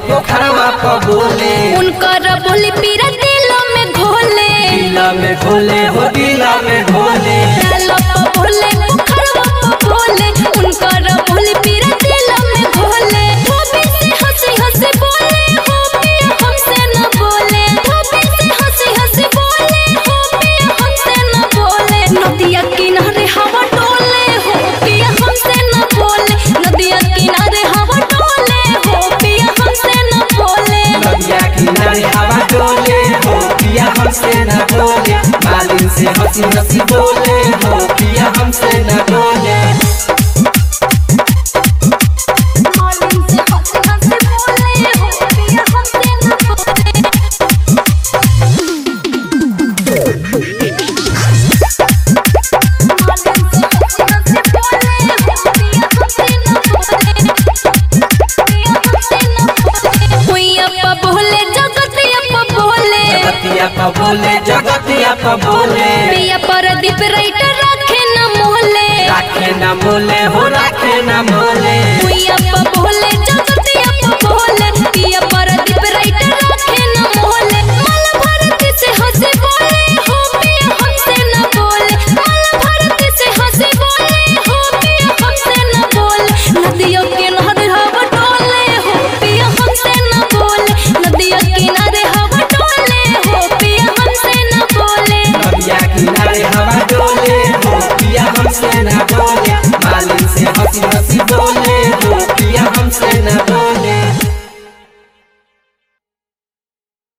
पोखरवा पर बोले उनकर बोली पीरा दिलों में घोले दिला में घोले हो दिला में घोले डालो प बोले पोखरवा प बोले उनकर बोली पीरा दिलों में घोले धोबी से हंसी हंसी बोले हो पिया हमसे न बोले धोबी से हंसी हंसी बोले हो पिया हमसे न बोले नदिया किनारे हवा डोले हो पिया हमसे न बोले नदिया किनारे हवा डोले हो पिया हमसे न बोले नदिया किनारे हवा डोले हो पिया हमसे न बोले मालिन से हंसी हंसी बोले हो पिया हमसे न बोले मालिन से हंसी हंसी बोले हो पिया हमसे न बोले जगतिया पर बोले जगतिया पर बोले प्रदीप राइटर रखे न मोहले राखे न मोले हो राखे न मोले भुइया प बोले जगतिया प बोले पिया प्रदीप राइटर रखे न मोहले माल भारती से हंसे बोले हो पिया हमसे न बोले माल भारती से हंसे बोले हो पिया हमसे न बोले नदियों के नहर हवा डोले हो पिया हमसे न बोले नदियों किनारे हवा डोले हो पिया हमसे न बोले नदिया किनारे हवा डोले हो पिया हमसे न बोले मालिन से हंसी हंसी बोले हो पिया हमसे न बोले